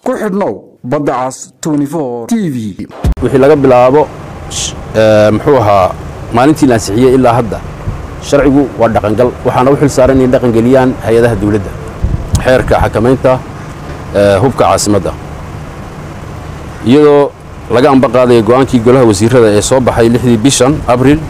ku xidhnow badda cas t v wixii laga bilaabo muxuu ahaa maalintii la ansixiyey ilaa hadda sharcigu waa dhaqangal waxaana u xil saaran inay dhaqangeliyaan hay-adaha dawladda xeerka xakamaynta hubka caasimadda iyadoo laga amba qaadaya go'aankii golaha wasiirada ee soo baxay lixdii bishan abril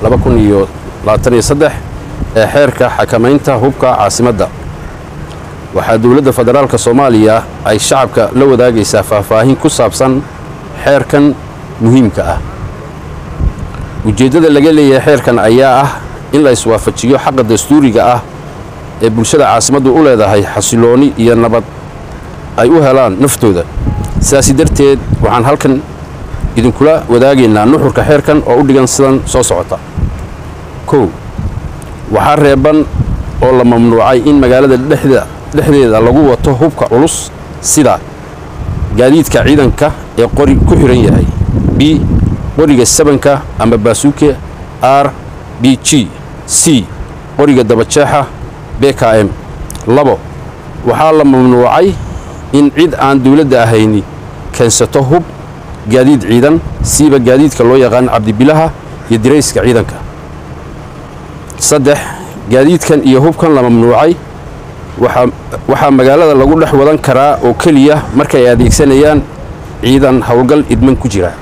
ee xeerka xakamaynta hubka caasimadda waxaa dowladda federaalka soomaaliya ay shacabka la wadaagaysaa faahfaahin ku saabsan xeerkan muhiimka ah ujeeddada laga leeyahay xeerkan ayaa ah in la iswaafajiyo xaqa dastuuriga ah ee bulshada caasimaddu u leedahay xasilooni iyo nabad ay u helaan naftooda sidaasi darteed waxaan halkan idinkula wadaagaynaa nuxurka xeerkan oo u dhigan sidan soo socota kow waxaa reeban oo la mamnuucay in magaalada dhexdeeda lagu wato hubka culus sida gaadiidka ciidanka ee qori ku xidhan yahay b qoriga sabanka ama baasuuke r b g c qoriga dabajeexa b k m labo waxaa la mamnuucay in cid aan dawladda ahayni keensato hub gaadiid ciidan siiba gaadiidka loo yaqaan cabdibilaha iyo dirayska ciidanka saddex gaadiidkan iyo hubkan la mamnuucay waxaa magaalada lagu dhex wadan karaa oo keliya markay adeegsanayaan ciidan howlgal idman ku jira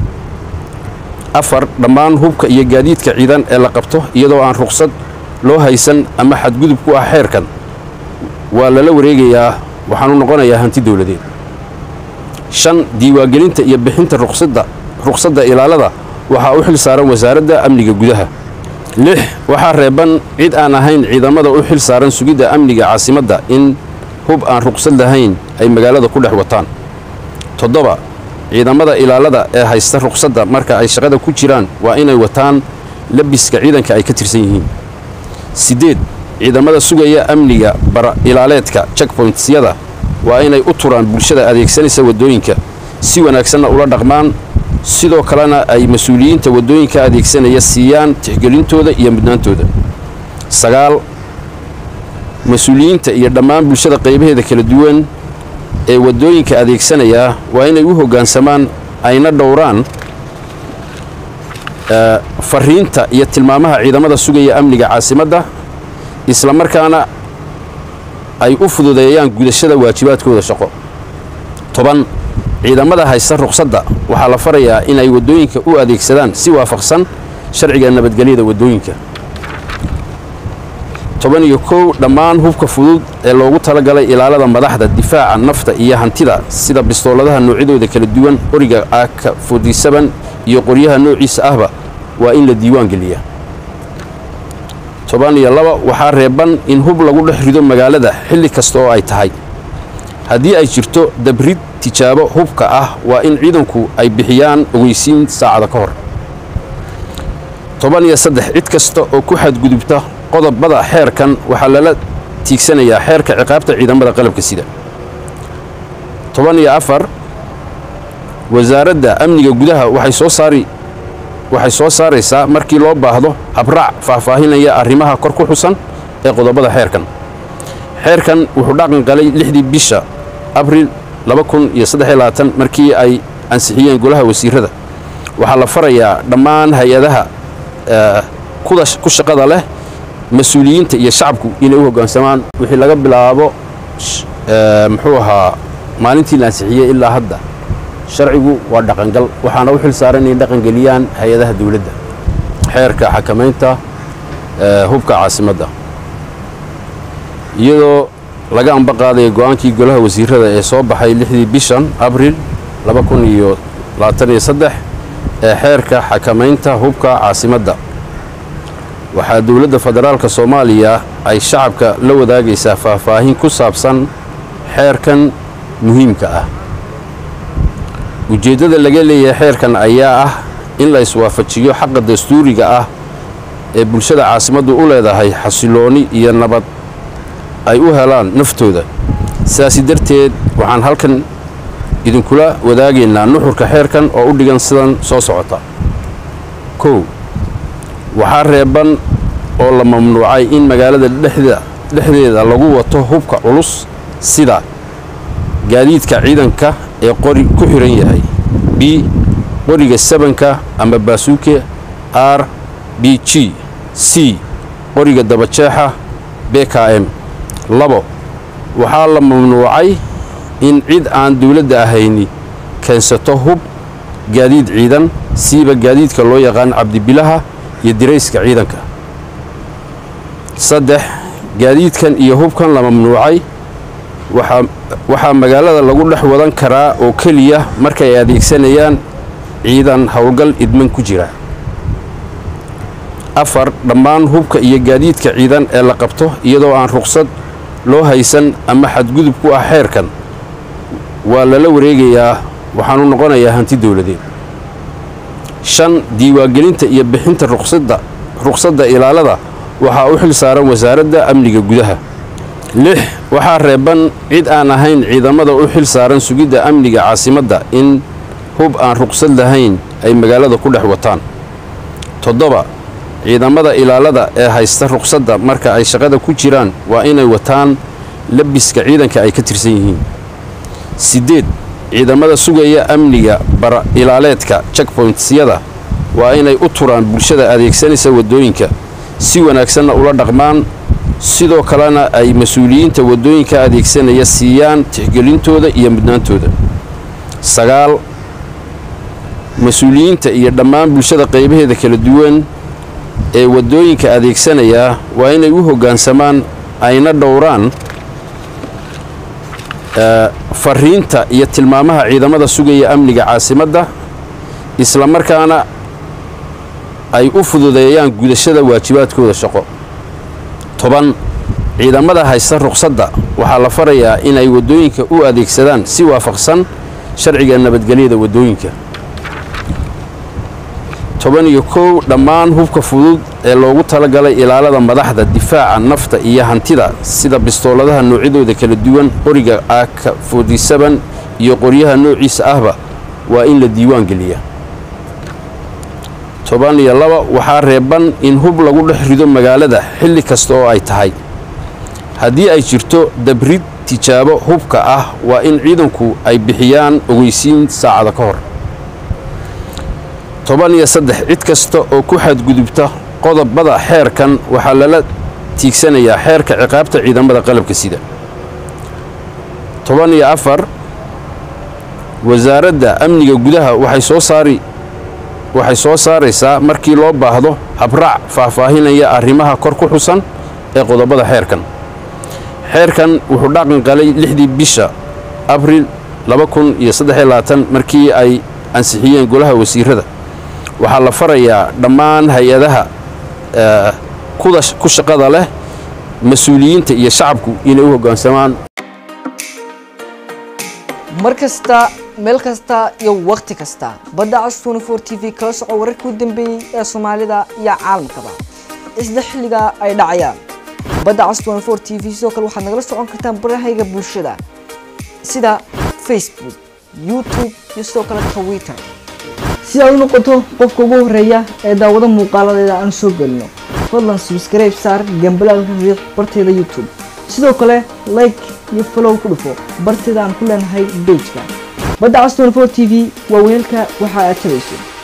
afar dhammaan hubka iyo gaadiidka ciidan ee la qabto iyadoo aan ruqsad loo haysan ama xadgudub ku ah xeerkan waa lala wareegayaa waxaanu noqonayaa hanti dawladeed shan diiwaangelinta iyo bixinta ruqsadda ilaalada waxaa u xil saaran wasaaradda amniga gudaha lix waxaa reeban cid aan ahayn ciidamada u xil saaran sugidda amniga caasimadda in hub aan ruqsad lahayn ay magaalada ku dhex wataan toddoba ciidamada ilaalada ee haysta ruqsadda marka ay shaqada ku jiraan waa inay wataan labiska ciidanka ay ka tirsan yihiin siddeed ciidamada sugaya amniga bara ilaaleedka checkpointyada waa inay u turaan bulshada adeegsanaysa waddooyinka si wanaagsanna ula dhaqmaan sidoo kalena ay mas-uuliyiinta waddooyinka adeegsanaya siiyaan tixgelintooda iyo mudnaantooda sagaal mas-uuliyiinta iyo dhammaan bulshada qaybaheeda kala duwan ee waddooyinka adeegsanaya waa inay u hoggaansamaan ayna dhowraan fariinta iyo tilmaamaha ciidamada sugaya amniga caasimadda isla markaana ay u fududeeyaan gudashada waajibaadkooda shaqo toban ciidamada haysta ruqsadda waxaa la farayaa inay waddooyinka u adeegsadaan si waafaqsan sharciga nabadgelyada waddooyinka toban iyo kow dhammaan hubka fudud ee loogu talagalay ilaalada madaxda difaaca nafta iyo hantida sida bistooladaha noocyadooda kala duwan qoriga aaka fodisaban iyo qoryaha noociisa ahba waa in la diiwaan geliyaa toban iyo laba waxaa reeban in hub lagu dhex rido magaalada xilli kasta oo ay tahay haddii ay jirto dabrid tijaabo hubka ah waa in ciidanku ay bixiyaan ogeysiin saacada ka hor toban iyo saddex cid kasta oo ku xadgudubta qodobada xeerkan waxaa lala tiigsanayaa xeerka ciqaabta ciidamada qalabka sida toban iyo afar wasaaradda amniga gudaha waxay soo saari waxay soo saaraysaa markii loo baahdo habraac faahfaahinaya arrimaha kor ku xusan ee qodobada xeerkan xeerkan wuxuu dhaqan galay lixdii bisha abril markii ay ansixiyeen golaha wasiirada waxaa la farayaa dhammaan hay-adaha ku shaqada leh mas-uuliyiinta iyo shacabku inay u hoggaansamaan wixii laga bilaabo muxuu ahaa maalintii la ansixiyey ilaa hadda sharcigu waa dhaqangal waxaana u xil saaran inay dhaqangeliyaan hay-adaha dawladda xeerka xakamaynta hubka caasimadda iyadoo laga amba qaadaya go'aankii golaha wasiirada ee soo baxay lixdii bishan abril ee xeerka xakamaynta hubka caasimadda waxaa dowladda federaalka soomaaliya ay shacabka la wadaagaysaa faahfaahin ku saabsan xeerkan muhiimka ah ujeeddada laga leeyahay xeerkan ayaa ah in la iswaafajiyo xaqa dastuuriga ah ee bulshada caasimaddu u leedahay xasilooni iyo nabad ay u helaan naftooda sidaasi darteed waxaan halkan idinkula wadaagaynaa nuxurka xeerkan oo u dhigan sidan soo socota kow waxaa reeban oo la mamnuucay in magaalada dhexdeeda lagu wato hubka culus sida gaadiidka ciidanka ee qori ku xihan yahay b qoriga sabanka ama baasuuke r b g c qoriga dabajeexa b k m labo waxaa la mamnuucay in cid aan dawladda ahayni keensato hub gaadiid ciidan siiba gaadiidka loo yaqaan cabdibilaha iyo dirayska ciidanka saddex gaadiidkan iyo hubkan la mamnuucay waxaa magaalada lagu dhex wadan karaa oo keliya markay adeegsanayaan ciidan howlgal idman ku jira afar dhammaan hubka iyo gaadiidka ciidan ee la qabto iyadoo aan ruqsad loo haysan ama xadgudub ku ah xeerkan waa lala wareegayaa waxaanu noqonayaa hanti dawladeed shan diiwaangelinta iyo bixinta ruqsadda ruqsadda ilaalada waxaa u xil saaran wasaaradda amniga gudaha lix waxaa reeban cid aan ahayn ciidamada u xil saaran sugidda amniga caasimadda in hub aan ruqsad lahayn ay magaalada ku dhex wataan toddoba ciidamada ilaalada ee haysta ruqsadda marka ay shaqada ku jiraan waa inay wataan labiska ciidanka ay ka tirsan yihiin siddeed ciidamada sugaya amniga bara ilaaleedka checkpointyada waa inay u turaan bulshada adeegsanaysa waddooyinka si wanaagsanna ula dhaqmaan sidoo kalena ay mas-uuliyiinta waddooyinka adeegsanaya siiyaan tixgelintooda iyo mudnaantooda sagaal mas-uuliyiinta iyo dhammaan bulshada qaybaheeda kala duwan ee waddooyinka adeegsanaya waa inay u hoggaansamaan ayna dhowraan fariinta iyo tilmaamaha ciidamada sugaya amniga caasimadda isla markaana ay u fududeeyaan gudashada waajibaadkooda shaqo toban ciidamada haysta ruqsadda waxaa la farayaa inay waddooyinka u adeegsadaan si waafaqsan sharciga nabadgelyada waddooyinka toban iyo kow dhammaan hubka fudud ee loogu talagalay ilaalada madaxda difaaca nafta iyo hantida sida bistooladaha noocyadooda kala duwan qoriga aaka forty-seven iyo qoryaha noociisa ahba waa in la diiwaan geliya toban iyo laba waxaa reeban in hub lagu dhex rido magaalada xilli kasta oo ay tahay haddii ay jirto dabrid tijaabo hubka ah waa in ciidanku ay bixiyaan ogeysiin saacada ka hor toban iyo saddex cid kasta oo ku xadgudubta qodobada xeerkan waxaa lala tiigsanayaa xeerka ciqaabta ciidamada qalabka sida toban iyo afar wasaaradda amniga gudaha waxay soo saari waxay soo saaraysaa markii loo baahdo habraac faahfaahinaya arrimaha kor ku xusan ee qodobada xeerkan xeerkan wuxuu dhaqan qalay lixdii bisha abril markii ay ansixiyeen golaha wasiirada waxaa la farayaa dhammaan hay-adaha ku shaqada leh mas-uuliyiinta iyo shacabku inay u hoggaansamaan mar kasta meel kasta iyo wakhti kasta badda cas tnfor t v kala soco wararkii u dambeeyey ee soomaalida iyo caalamkaba isla xilliga ay dhacayaan badda cas tnfor t v sidoo kale waxaad nagala socon kartaan barahayga bulshada sida facebook youtube iyo sidoo kale twitter si aad u noqoto qofka ugu horeeya ee daawado muuqaaladeeda aan soo gelino fadlan subscribe saar gambalaalka riiq barteeda youtube sidoo kale like iyo follow ku dhufo barteeda aan ku leenahay bejka badda cas tnfor t v waa weelka waxa aad tabayso